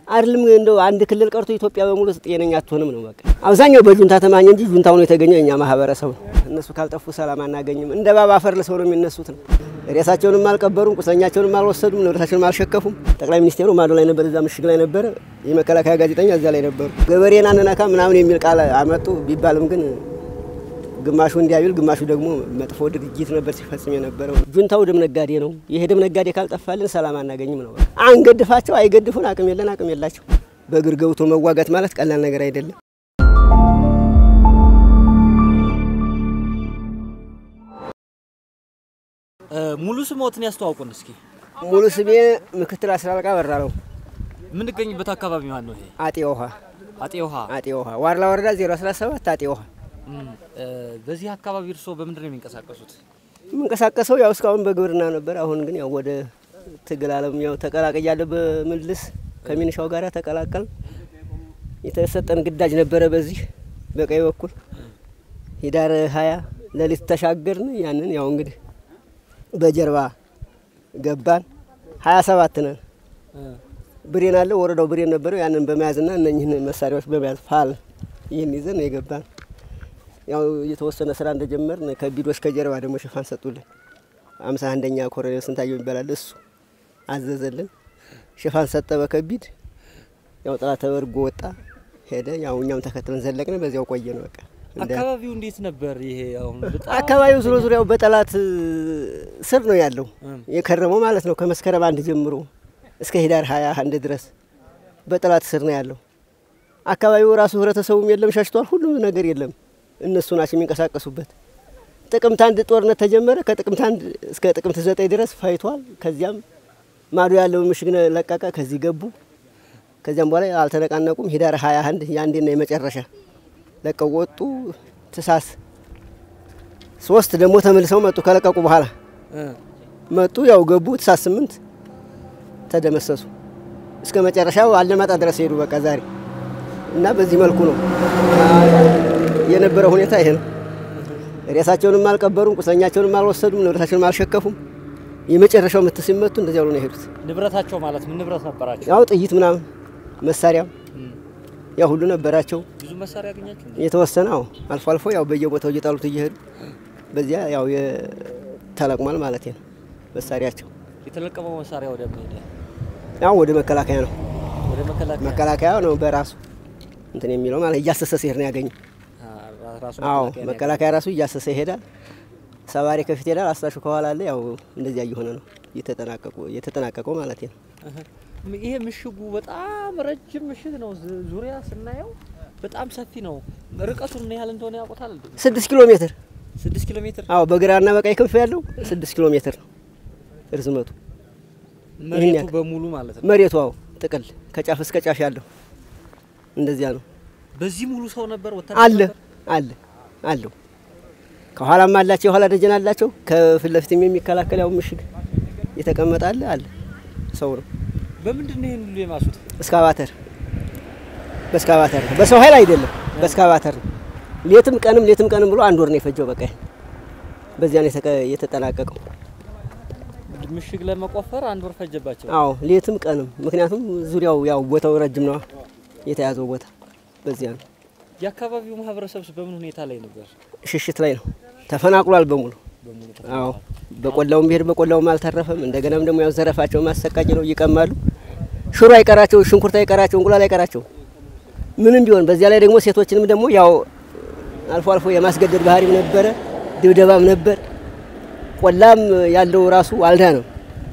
አይደለም እንደው አንድ ክልል ቀርቶ ኢትዮጵያ በሙሉ ጤነኛ አትሆንም ነው በቃ። አብዛኛው በጁንታ ተማኘ እንጂ ጁንታው ነው የተገኘው የኛ ማህበረሰብ ነው። እነሱ ካልጠፉ ሰላም አናገኝም። እንደ ባባ አፈር ለሰው ነው የሚነሱት ነው። ሬሳቸውንም አልቀበሩም፣ ቁስለኛቸውንም አልወሰዱም፣ ንብረታቸውንም አልሸከፉም። ጠቅላይ ሚኒስቴሩ ማዶ ላይ ነበር፣ እዛ ምሽግ ላይ ነበረ። የመከላከያ ጋዜጠኛ እዛ ላይ ነበሩ። ገበሬን አንነካ ምናምን የሚል ቃል አመጡ ቢባልም ግን ግማሹ እንዲያዩል ግማሹ ደግሞ መጥፎ ድርጊት ነበር ሲፈጽም የነበረው። ጁንታው ደም ነጋዴ ነው። ይሄ ደም ነጋዴ ካልጠፋልን ሰላም አናገኝም ነው። አንገድፋቸው፣ አይገድፉን፣ አቅም የለን፣ አቅም የላቸው። በእግር ገብቶ መዋጋት ማለት ቀላል ነገር አይደለም። ሙሉ ስሞትን ያስተዋውቁን እስኪ። ሙሉ ስሜ ምክትል አስር አለቃ በራ ነው። የምንገኝበት አካባቢ ማን ነው ይሄ? አጤ ውሃ አጤ ውሃ። አጤ ውሃ ዋርላ ወረዳ 017 አጤ ውሃ እም፣ እ፣ በዚህ አካባቢ እርስዎ በምንድን ነው የሚንቀሳቀሱት? የምንቀሳቀሰው ያው እስካሁን በግብርና ነበር። አሁን ግን ያው ወደ ትግል አለም ያው ተቀላቅያለሁ። በምልስ ከሚኒሻው ጋር ተቀላቀል። የተሰጠን ግዳጅ ነበረ በዚህ በቀኝ በኩል ሂዳር ሀያ ሌሊት ተሻገርን። ያንን ያው እንግዲህ በጀርባ ገባን። ሀያ ሰባት ነን። ብሬን አለ ወረዳው ብሬን ነበረው። ያንን በመያዝና እነኝህን መሳሪያዎች በመያዝ ፋል ይህን ይዘን ነው የገባን። ያው የተወሰነ ስራ እንደጀመርን ከቢዶች ከጀርባ ደግሞ ሽፋን ሰጡልን። አምሳ አንደኛ ኮሎኔል ስንታየው ይባላል እሱ አዘዘልን። ሽፋን ሰጠ በከቢድ ያው ጥላት ተበርጎ ወጣ ሄደ። ያው እኛም ተከትለን ዘለቅን። በዚያው ቆየ ነው በቃ እንደ- አካባቢው እንዴት ነበር? ይሄ አሁን በጣም አካባቢው ዙሮ ዙሪያው በጠላት ስር ነው ያለው እም፣ የከረመው ማለት ነው። ከመስከረም አንድ ጀምሮ እስከ ሂዳር ሀያ አንድ ድረስ በጠላት ስር ነው ያለው። አካባቢው ራሱ ህብረተሰቡም የለም ሸሽቷል። ሁሉም ነገር የለም። እነሱ ናቸው የሚንቀሳቀሱበት። ጥቅምት አንድ ጦርነት ተጀመረ። ከጥቅምት አንድ እስከ ጥቅምት ዘጠኝ ድረስ ፈይቷል። ከዚያም ማዶ ያለውን ምሽግ ለቀቀ። ከዚህ ገቡ። ከዚያም በኋላ አልተነቃነቁም። ሂዳር ሀያ አንድ የአንዴና የመጨረሻ ለቀው ወጡ። ትሳስ ሶስት ደግሞ ተመልሰው መጡ። ከለቀቁ በኋላ እ፣ መጡ። ያው ገቡ። ትሳስ ስምንት ተደመሰሱ። እስከ መጨረሻው አለማጣ ድረስ ሄዱ። በቃ ዛሬ እና በዚህ መልኩ ነው የነበረው ሁኔታ ይሄ ነው። ሬሳቸውንም አልቀበሩም፣ ቁስለኛቸውንም አልወሰዱም፣ ንብረታቸውንም አልሸከፉም። የመጨረሻው ምት ሲመቱ እንደዚያ ብሎ ነው የሄዱት። ንብረታቸው ማለት ምን ንብረት ነበራቸው? ያው ጥይት ምናምን መሳሪያም እም፣ ያው ሁሉ ነበራቸው። ብዙ መሳሪያ ያገኛችሁ? የተወሰነ አዎ፣ አልፎ አልፎ ያው በየቦታው እየጣሉት እየሄዱ በዚያ ያው የ- ተለቅሟል ማለት ነው መሳሪያቸው። የተለቀመው መሳሪያ ወደ ምን ሄደ? ያው ወደ መከላከያ ነው ወደ መከላከያ መከላከያ ነው በራሱ እንትን የሚለው ማለት እያሰሰ ሲሄድ ነው ያገኘ። አ፣ ራሱ አዎ መከላከያ ነው መከላከያ ራሱ እያሰሰ ይሄዳል። ሰባሪ ከፊት ይሄዳል፣ አስታሹ ከኋላ አለ። ያው እንደዚያ እየሆነ ነው እየተጠናቀቁ እየተጠናቀቀው ማለት ነው። ያገኘው። ይሄ ምሽጉ በጣም ረጅም ምሽግ ነው። ዙ- ዙሪያ ስናየው በጣም ሰፊ ነው። ርቀቱን ምን ያህል እንደሆነ ያውቁታል? እንዴ? ስድስት ኪሎ ሜትር ስድስት ኪሎ ሜትር አዎ በግራና በቀኝ ክንፍ ያለው ስድስት ኪሎ ሜትር ነው ርዝመቱ። መሬቱ ያክል። በሙሉ ማለት ነው። መሬቱ አዎ ጥቅል ከጫፍ እስከ ጫፍ ያለው እንደዚያ ነው። በዚህ ሙሉ ሰው ነበር ወታደር አለ ነበር? አለ አለው ከኋላም አላቸው የኋላ ደጀን አላቸው። ከፊት ለፊትም የሚከላከል ያው ምሽግ የተቀመጠ አለ አለ ሰው ነው። በምንድን ነው ይሄን ሁሉ የማሱት? እስካቫተር በእስካቫተር ነው። በሰው ኃይል አይደለም፣ በእስካቫተር ነው። ሌትም ቀንም ሌትም ቀንም ብሎ አንድ ወር ነው የፈጀው። በቃ በዚያ ነው የተቀ- የተጠናቀቀው። ምሽግ ለመቆፈር አንድ ወር ፈጀባቸው። አዎ ሌትም ቀንም፣ ምክንያቱም ዙሪያው ያው ቦታው ረጅም ነው የተያዘው ቦታ በዚያ ነው። የአካባቢው ማህበረሰብስ በምን ሁኔታ ላይ ነበር? ሽሽት ላይ ነው ተፈናቅሏል በሙሉ። በሙሉ አዎ በቆላውም ብሄድ በቆላውም አልተረፈም። እንደገናም ደግሞ ያው ዘረፋቸው ማሰቃቂ ነው፣ ይቀማሉ። ሽሮ አይቀራቸው፣ ሽንኩርት አይቀራቸው፣ እንቁላል አይቀራቸው፣ ምንም ቢሆን። በዚያ ላይ ደግሞ ሴቶችንም ደግሞ ያው አልፎ አልፎ የማስገደድ ባህሪም ነበረ፣ ድብደባም ነበር። ቆላም ያለው ራሱ አልዳ ነው።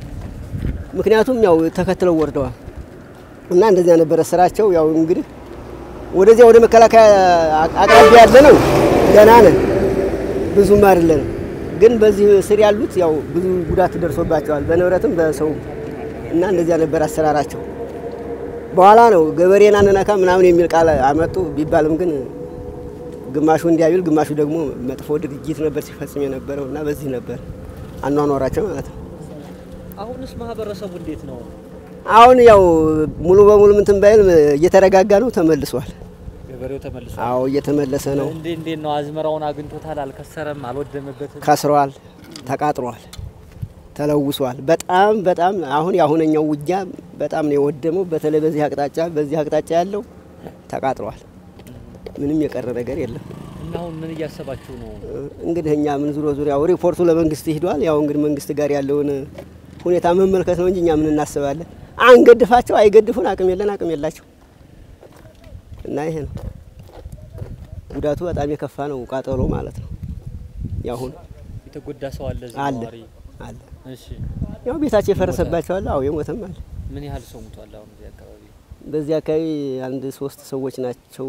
ምክንያቱም ያው ተከትለው ወርደዋል እና እንደዚያ ነበረ ስራቸው። ያው እንግዲህ ወደዚያ ወደ መከላከያ አቅራቢያ ያለ ነው ደህና ነን ብዙም አይደለም ግን በዚህ ስር ያሉት ያው ብዙ ጉዳት ደርሶባቸዋል በንብረትም በሰው እና እንደዚያ ነበር አሰራራቸው። በኋላ ነው ገበሬን አንነካ ምናምን የሚል ቃል አመጡ ቢባልም ግን ግማሹ እንዲያዩል ግማሹ ደግሞ መጥፎ ድርጊት ነበር ሲፈጽም የነበረው እና በዚህ ነበር አኗኗራቸው ማለት ነው። አሁንስ ማህበረሰቡ እንዴት ነው? አሁን ያው ሙሉ በሙሉ ምንትን ባይል እየተረጋጋ ነው፣ ተመልሷል። ገበሬው ተመልሷል። አዎ እየተመለሰ ነው። እንዴ እንዴት ነው? አዝመራውን አግኝቶታል? አልከሰረም? አልወደመበትም? ከስሯል፣ ተቃጥሯል፣ ተለውሷል። በጣም በጣም አሁን የአሁነኛው ውጊያ በጣም ነው የወደመው። በተለይ በዚህ አቅጣጫ በዚህ አቅጣጫ ያለው ተቃጥሏል። ምንም የቀረ ነገር የለም። እና አሁን ምን እያሰባችሁ ነው? እንግዲህ እኛ ምን ዙሮ ዙሪያው ሪፖርቱ ለመንግስት ሂዷል። ያው እንግዲህ መንግስት ጋር ያለውን ሁኔታ መመልከት ነው እንጂ እኛ ምን እናስባለን? አንገድፋቸው፣ አይገድፉን፣ አቅም የለን፣ አቅም የላቸው እና ይሄ ነው ጉዳቱ። በጣም የከፋ ነው ቃጠሎ ማለት ነው። ያሁን የተጎዳ ሰው አለ እዚህ አለ ነዋሪ? አለ እሺ ያው ቤታቸው የፈረሰባቸው አለ። አዎ የሞተም አለ። ምን ያህል ሰው ሙቷል አሁን እዚህ አካባቢ? በዚህ አካባቢ አንድ ሶስት ሰዎች ናቸው።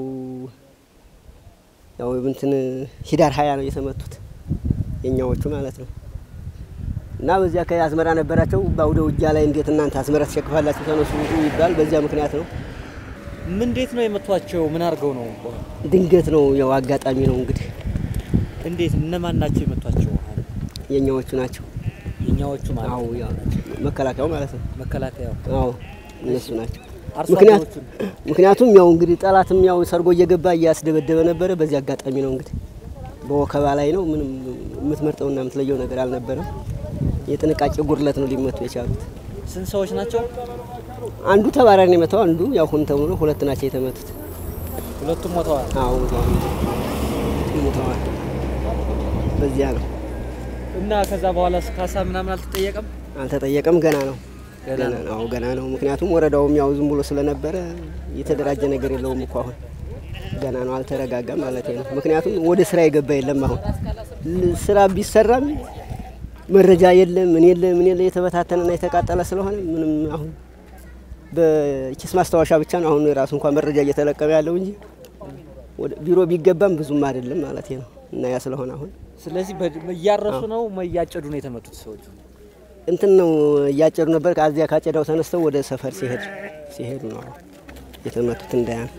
ያው እንትን ሂዳር ሀያ ነው የተመቱት የኛዎቹ ማለት ነው። እና በዚህ አካባቢ አዝመራ ነበራቸው። በአውደ ውጊያ ላይ እንዴት እናንተ አዝመራ ትሸክፋላችሁ ተነሱ ይባል። በዚያ ምክንያት ነው ምን እንዴት ነው የመቷቸው? ምን አድርገው ነው? ድንገት ነው ያው አጋጣሚ ነው እንግዲህ እንዴት እነማን ናቸው የመቷቸው? አሁን የኛዎቹ ናቸው። የኛዎቹ ማለት አዎ ነው ያው መከላከያው ማለት ነው። መከላከያው አዎ እነሱ ናቸው። አርሶ ምክንያት አደሮቹን ምክንያቱም ያው እንግዲህ ጠላትም ያው ሰርጎ እየገባ እያስደበደበ ነበረ። በዚህ አጋጣሚ ነው እንግዲህ በወከባ ላይ ነው። ምንም የምትመርጠውና የምትለየው ነገር አልነበረም። የጥንቃቄ ጉድለት ነው ሊመቱ የቻሉት። ስንት ሰዎች ናቸው? አንዱ ተባራሪ ነው የመታው፣ አንዱ ያው ሁን ተብሎ ነው። ሁለት ናቸው የተመቱት። ሁለቱም ሞተዋል። አዎ ሞተዋል፣ ሞተዋል። በዚያ ነው እና ከዛ በኋላ ካሳ ምናምን አልተጠየቀም? አልተጠየቀም። ገና ነው ገና ገና ነው። ነው አዎ ገና ነው። ምክንያቱም ወረዳውም ያው ዝም ብሎ ስለነበረ የተደራጀ ነገር የለውም እኮ አሁን ገና ነው፣ አልተረጋጋም ማለት ነው። ምክንያቱም ወደ ስራ የገባ የለም። አሁን ል- ስራ ቢሰራም መረጃ የለም፣ ምን የለ ምን የለ የተበታተነና የተቃጠለ ስለሆነ ምንም አሁን በኪስ ማስታወሻ ብቻ ነው አሁን የራሱ እንኳን መረጃ እየተለቀመ ያለው እንጂ ወደ ቢሮ ቢገባም ብዙም አይደለም ማለት ነው። እና ያ ስለሆነ አሁን ስለዚህ በድ- እያረሱ ነው እያጨዱ ነው የተመቱት ሰዎቹ። እንትን ነው እያጨዱ ነበር። ከዚያ ካጨዳው ተነስተው ወደ ሰፈር ሲሄድ ሲሄዱ ነው የተመቱት። እንዳያን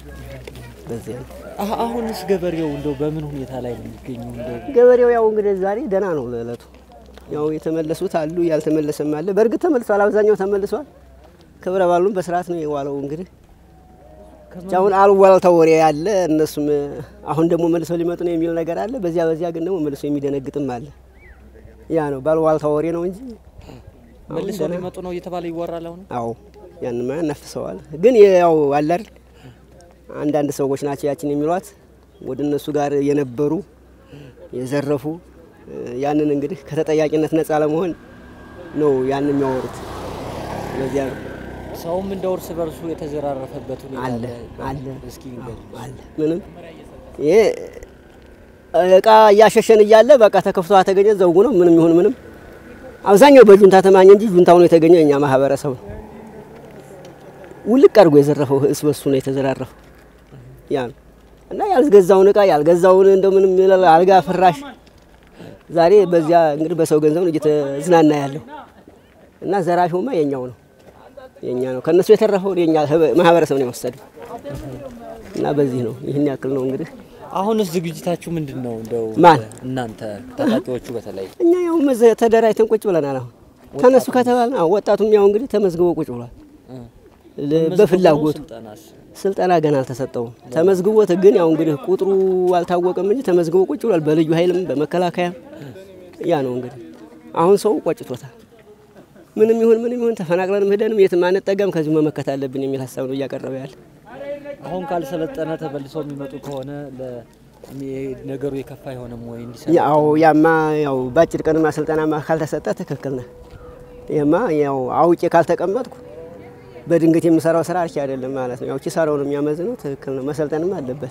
በዚያ ነው አህ- አሁንስ ገበሬው እንደው በምን ሁኔታ ላይ ነው የሚገኘው? እንደው ገበሬው ያው እንግዲህ ዛሬ ደህና ነው ለእለቱ። ያው የተመለሱት አሉ፣ ያልተመለሰም አለ። በእርግጥ ተመልሷል፣ አብዛኛው ተመልሷል። ክብረ በዓሉም በስርዓት ነው የዋለው። እንግዲህ አሁን አሉባልታ ወሬ ያለ እነሱም አሁን ደግሞ መልሰው ሊመጡ ነው የሚል ነገር አለ። በዚያ በዚያ ግን ደግሞ መልሶ የሚደነግጥም አለ። ያ ነው ባሉባልታ ወሬ ነው እንጂ አሁን መልሶ ደህና ሊመጡ ነው እየተባለ ይወራል። አሁን አዎ ያንማ ያናፍሰዋል። ግን ያው አለ አይደል አንዳንድ ሰዎች ናቸው ያችን የሚሏት ወደ እነሱ ጋር የነበሩ የዘረፉ ያንን እንግዲህ ከተጠያቂነት ነጻ ለመሆን ነው ያን የሚያወሩት። ለዚያ ነው ሰውም እንደ እርስ በርሱ የተዘራረፈበት ሁኔታ አለ አለ። አለ እስኪ ንገር። አለ ምንም ይሄ እቃ እያሸሸን እያለ በቃ ተከፍቶ ተገኘ ዘውጉ ነው። ምንም ይሁን ምንም አብዛኛው በጁንታ ተማኘ እንጂ ጁንታው ነው የተገኘው የኛ ማህበረሰብ ነው ውልቅ አድርጎ የዘረፈው እስ በሱ ነው የተዘራረፈው። ያ ነው እና ያልገዛውን እቃ ያልገዛውን እንደው ምንም ይላል አልጋ ፍራሽ ዛሬ በዚያ እንግዲህ በሰው ገንዘብ ነው እየተዝናና ያለው እና ዘራፊውማ የኛው ነው የኛ ነው። ከነሱ የተረፈውን የኛ ህብ- ማህበረሰብ ነው የወሰደው እና በዚህ ነው ይህን ያክል ነው እንግዲህ አሁንስ ዝግጅታችሁ ምንድን ነው? እንደው ማን? እናንተ ታጣቂዎቹ በተለይ እኛ ያው መዘ- ተደራጅተን ቁጭ ብለናል። አሁን ተነሱ ከተባለ አዎ ወጣቱም ያው እንግዲህ ተመዝግቦ ቁጭ ብሏል። እ፣ ለ- መዝገቡ በፍላጎቱ ስልጠናስ ስልጠና ገና አልተሰጠውም። ተመዝግቦት ግን ያው እንግዲህ ቁጥሩ አልታወቀም እንጂ ተመዝግቦ ቁጭ ብሏል። በልዩ ኃይልም በመከላከያም ያ ነው እንግዲህ አሁን ሰው ቆጭቶታል። ምንም ይሁን ምንም ይሁን ተፈናቅለንም ሄደንም የትም አንጠጋም ከዚሁ መመከት አለብን የሚል ሀሳብ ነው እያቀረበ ያለ። አሁን ካልሰለጠነ ተመልሰው የሚመጡ ከሆነ ለ- የሚ- ነገሩ የከፋ አይሆንም ወይ? እንዲሰ ያው ያማ ያው በአጭር ቀንማ ስልጠናማ ካልተሰጠ ትክክል ነህ። ይህማ ያው አውቄ ካልተቀመጥኩ በድንገት የምሰራው ስራ አርኪ አይደለም ማለት ነው። ያው ኪሳራው ነው የሚያመዝነው። ትክክል ነው፣ መሰልጠንም አለበት።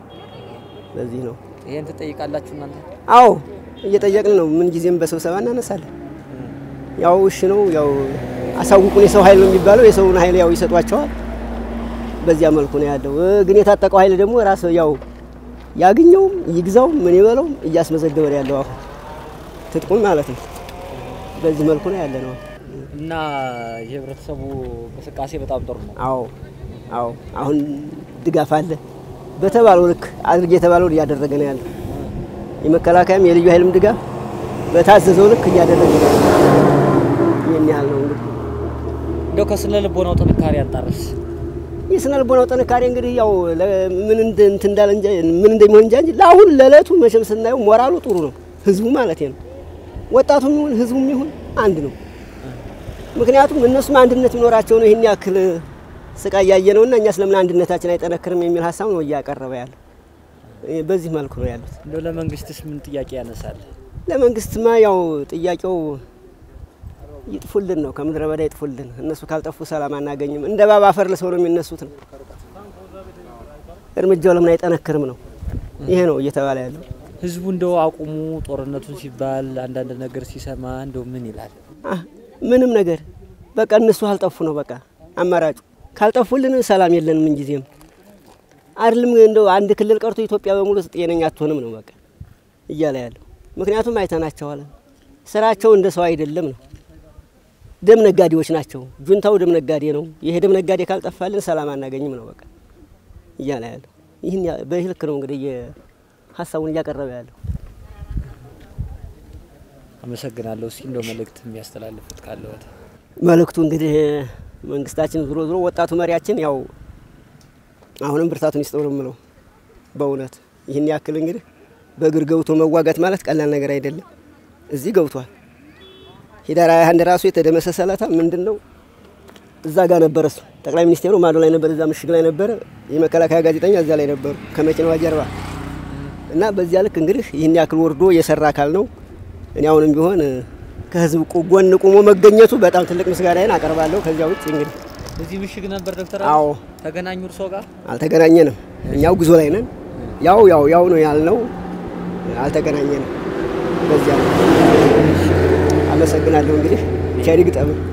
በዚህ ነው። ይሄን ትጠይቃላችሁ እናንተ? አዎ እየጠየቅን ነው። ምን ጊዜም በስብሰባ እናነሳለን። ያው እሺ ነው ያው አሳውቁን የሰው ኃይል ነው የሚባለው። የሰውን ኃይል ያው ይሰጧቸዋል። በዚያ መልኩ ነው ያለው። እ፣ ግን የታጠቀው ኃይል ደግሞ ራስ ያው ያግኘውም ይግዛውም ምን ይበለውም እያስመዘገበ ነው ያለው አሁን ትጥቁን ማለት ነው። በዚህ መልኩ ነው ያለ ነው። እና የህብረተሰቡ እንቅስቃሴ በጣም ጥሩ ነው። አዎ አዎ፣ አሁን ድጋፍ አለ በተባለው ልክ አድርጌ የተባለውን እያደረገ ነው ያለው። የመከላከያም የልዩ ኃይልም ድጋፍ በታዘዘው ልክ እያደረገ ነው ያለው። ይህን ያህል ነው እንግዲህ እንደው ከስነ ልቦናው ጥንካሬ አንጣርስ የስነ ልቦናው ጥንካሬ እንግዲህ ያው ለ- ምን እንደ- እንትን እንዳለ እንጂ ምን እንደሚሆን እንጃ እንጂ ለአሁን ለእለቱ መቼም ስናየው ሞራሉ ጥሩ ነው፣ ህዝቡ ማለት ነው። ወጣቱም ይሁን ህዝቡም ይሁን አንድ ነው። ምክንያቱም እነሱም አንድነት ቢኖራቸው ነው ይህን ያክል ስቃይ ያየ ነውና እኛ ስለምን አንድነታችን አይጠነክርም የሚል ሀሳብ ነው እያቀረበ ያለው። በዚህ መልኩ ነው ያሉት። እንደው ለመንግስትስ ምን ጥያቄ ያነሳል? ለመንግስትማ ያው ጥያቄው ይጥፉልን ነው፣ ከምድረ በዳ ይጥፉልን። እነሱ ካልጠፉ ሰላም አናገኝም። እንደ ባባ አፈር ለሰው ነው የሚነሱት ነው። እርምጃው ለምን አይጠነክርም ነው ይሄ ነው እየተባለ ያለው። ህዝቡ እንደው አቁሙ ጦርነቱን ሲባል አንዳንድ ነገር ሲሰማ እንደው ምን ይላል? አህ ምንም ነገር በቃ እነሱ ካልጠፉ ነው በቃ አማራጩ። ካልጠፉልን ሰላም የለንም ምንጊዜም አይደለም። እንደው አንድ ክልል ቀርቶ ኢትዮጵያ በሙሉ ጤነኛ አትሆንም ነው በቃ እያለ ያለው። ምክንያቱም አይተናቸዋል። ስራቸው እንደ ሰው አይደለም ነው። ደም ነጋዴዎች ናቸው። ጁንታው ደም ነጋዴ ነው። ይሄ ደም ነጋዴ ካልጠፋልን ሰላም አናገኝም ነው በቃ እያለ ያለው። ይህን በዚህ ልክ ነው እንግዲህ ሀሳቡን እያቀረበ ያለው። አመሰግናለሁ። እስኪ እንደው መልእክት የሚያስተላልፉት ካለዎት? መልእክቱ እንግዲህ መንግስታችን ዞሮ ዞሮ ወጣቱ መሪያችን ያው አሁንም ብርታቱን ይስጠው ነው የምለው። በእውነት ይህን ያክል እንግዲህ በእግር ገብቶ መዋጋት ማለት ቀላል ነገር አይደለም። እዚህ ገብቷል። ሂዳር ሃያ አንድ ራሱ የተደመሰሰለታ ምንድን ነው እዛ ጋር ነበረ እሱ ጠቅላይ ሚኒስቴሩ ማዶ ላይ ነበር፣ እዛ ምሽግ ላይ ነበረ። የመከላከያ ጋዜጠኛ እዛ ላይ ነበሩ ከመኪናዋ ጀርባ እና በዚያ ልክ እንግዲህ ይህን ያክል ወርዶ የሰራ አካል ነው። እኔ አሁንም ቢሆን ከህዝብ ጎን ቁሞ መገኘቱ በጣም ትልቅ ምስጋናዬን አቀርባለሁ። ከዚያ ውጭ እንግዲህ እዚህ ምሽግ ነበር ዶክተር አዎ ተገናኙ እርሶ ጋር? አልተገናኘንም። እኛው ጉዞ ላይ ነን። ያው ያው ያው ነው ያልነው፣ አልተገናኘንም። በዚያ ነው። አመሰግናለሁ። እንግዲህ ቸር ይግጠም።